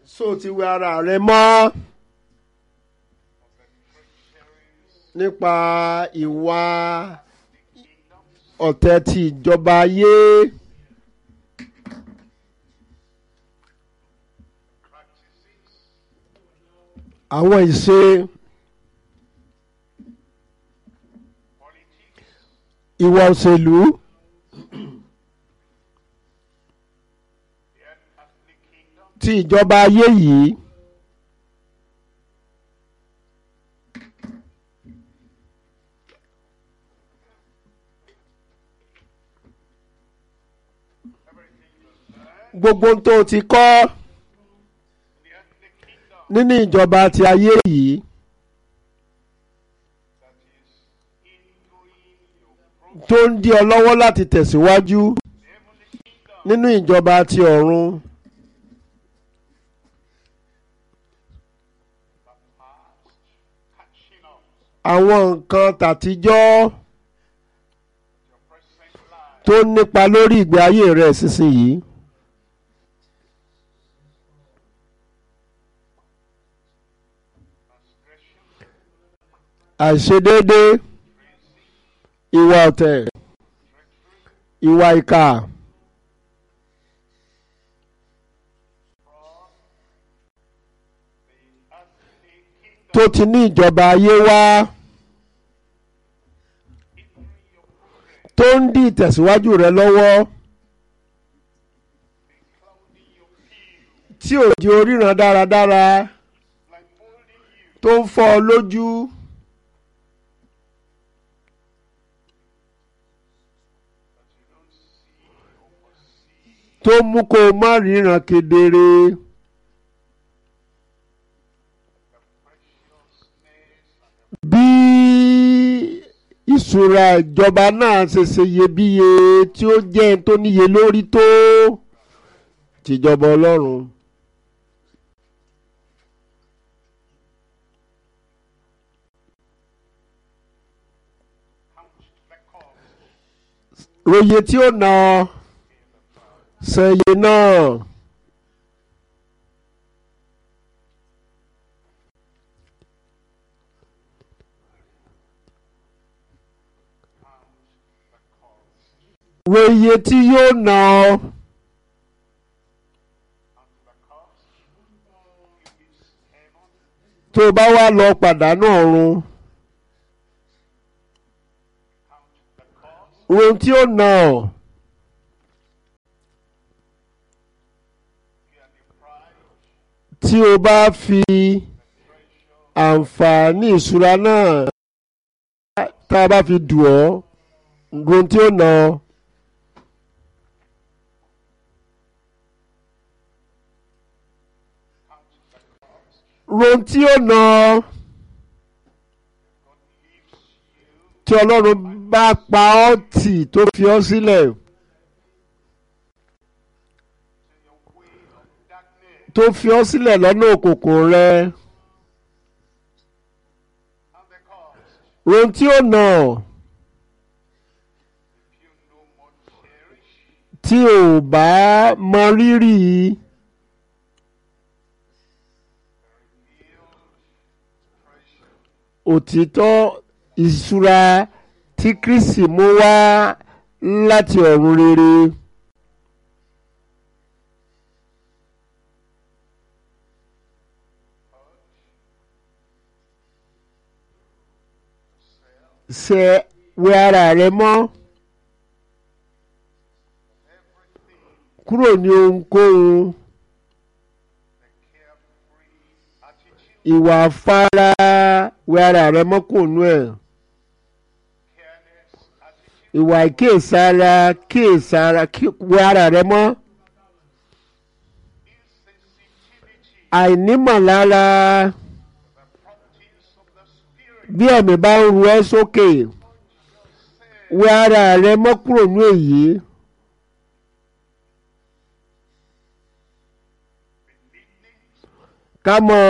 so ti wẹ ara rẹ mọ́ nípa ìwà ọ̀tẹ̀ ti ìjọba ayé àwọn ìṣe ìwà òṣèlú ti ìjọba ayé yìí. gbogbo ohun tó ti kọ́ nínú ìjọba ti ayé yìí tó ń dí ọ lọ́wọ́ láti tẹ̀síwájú nínú ìjọba ti ọ̀run. àwọn nǹkan tàtijọ́ tó nípa lórí ìgbé ayé rẹ̀ sísìnyí. àìṣedéédé ìwà ọ̀tẹ̀ ìwà ìkà tó ti ní ìjọba ayé wá tó ń dí ìtẹ̀síwájú rẹ lọ́wọ́ tí ò di oríran dáradára tó ń fọ́ ọ lójú. tó mú kó o má ríran kedere. bí ìṣúra ìjọba náà ṣe ṣe iyebíye tí ó jẹ́ tó níye lórí tó tìjọba ọlọ́run. ròyè tí ó nà ọ́ sẹ́yìn náà. wo iye tí yóò ná ọ. tó o bá wá lọ pàdánù ọ̀run. ohun tí ó ná ọ. tí o bá fi àǹfààní ìṣúra náà tá a bá fi dù ọ́ ohun tí ó ná ọ. ohun tí ó ná ọ tí ọlọ́run bá pa ọ́ tì tó fi ọ́ sílẹ̀. tó fi ọ́ sílẹ̀ lọ́nà òkùnkùn rẹ. ohun tí ó nà tí ò bá mọ rírì òtítọ́ ìṣúra tí Kristi mú wá láti ọ̀run rere. ṣe wẹ ara rẹ mọ́ kúrò ní ohunkóhun ìwà afárá wẹ ara rẹ mọ́ kò nú ẹ̀ ìwà ìkíyèsára kíyèsára wẹ ara rẹ mọ́ àìnímọ̀lára bí ẹ̀mí bá ń ru ẹ́ sókè wẹ ara rẹ mọ́ kúrò ní èyí. ká mọ̀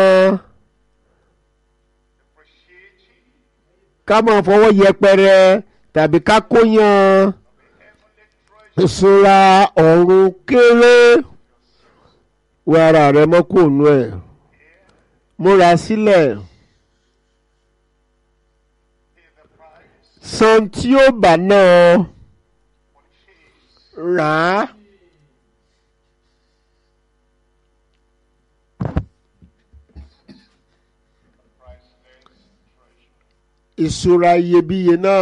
ká mọ̀ fọwọ́ yẹpẹrẹ tàbí ká kóyan ìṣúra ọ̀run kéré wẹ ara rẹ mọ́ kúrò nú ẹ̀ múra sílẹ̀ san tí ó bá náà rà á. ìṣúra iyebíye náà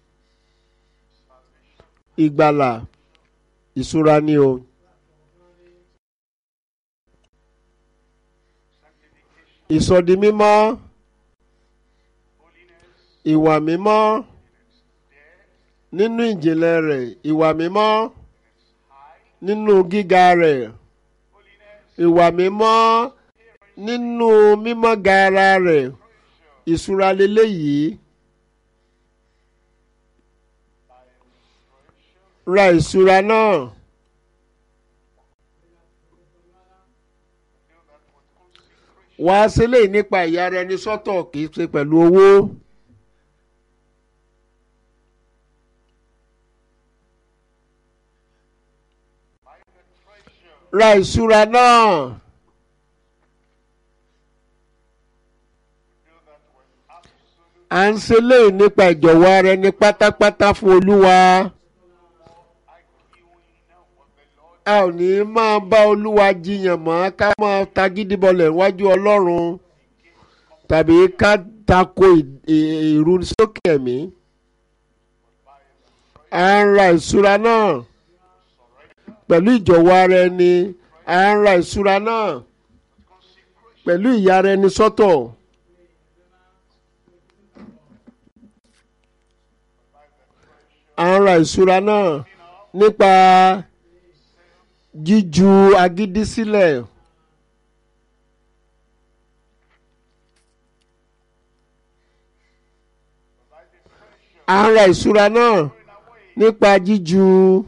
ìgbàlà ìṣúra ni o. ìsọdi mímọ́ ìwà mímọ́ nínú ìjìnlẹ̀ rẹ̀ ìwà mímọ́ nínú gíga rẹ̀ ìwà mímọ́ nínú mímọ́ gaara rẹ̀ ìṣúra leléyìí ra ìṣúra náà wà á ṣe léyìí nípa ìyá rẹ ní sọ́tọ̀ kì í ṣe pẹ̀lú owó. ra ìṣúra náà. à ń ṣe léyìí nípa ìjọ̀wọ́ ara ẹni pátápátá fún olúwa. a ò ní máa bá olúwa jiyàn mọ́ ká máa tagídí bọlẹ̀ wájú ọlọ́run tàbí ká tako ìrúnisókè ẹ̀mí. à ń ra ìṣúra náà pẹ̀lú ìjọ̀wọ́ ara ẹni à ń ra ìṣúra náà pẹ̀lú ìyà ara ẹni sọ́tọ̀. à ń ra ìṣúra náà nípa jíju agídí sílẹ̀. à ń ra ìṣúra náà nípa jíju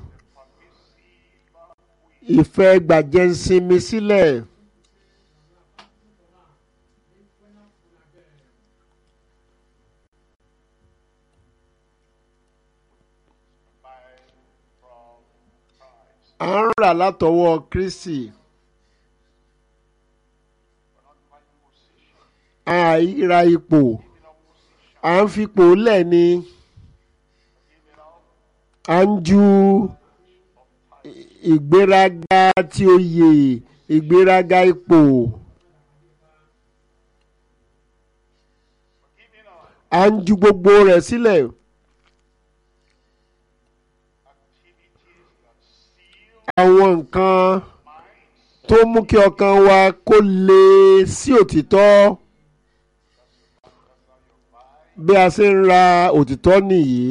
ìfẹ́ gbàjẹ́nsinmi sílẹ̀. à ń rà látọwọ́ Kristi. àìra ipò à ń fipò lẹ̀ ni à ń ju ìgbéraga tí oyè ìgbéraga ipò à ń ju gbogbo rẹ̀ sílẹ̀. àwọn nǹkan tó mú kí ọkàn wa kó le sí òtítọ́ bí a ṣe ń ra òtítọ́ nìyí.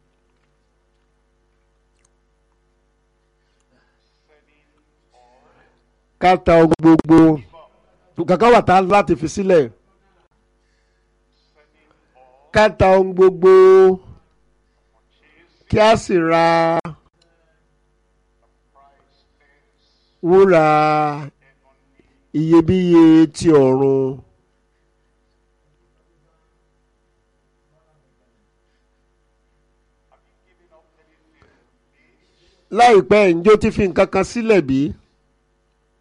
ká ta ohun gbogbo kankan wà tá láti fi sílẹ̀ ká ta ohun gbogbo kí a sì ra wúrà iyebíye ti ọ̀run. láìpẹ́ ǹjọ́ ti fi nǹkan kan sílẹ̀ bí?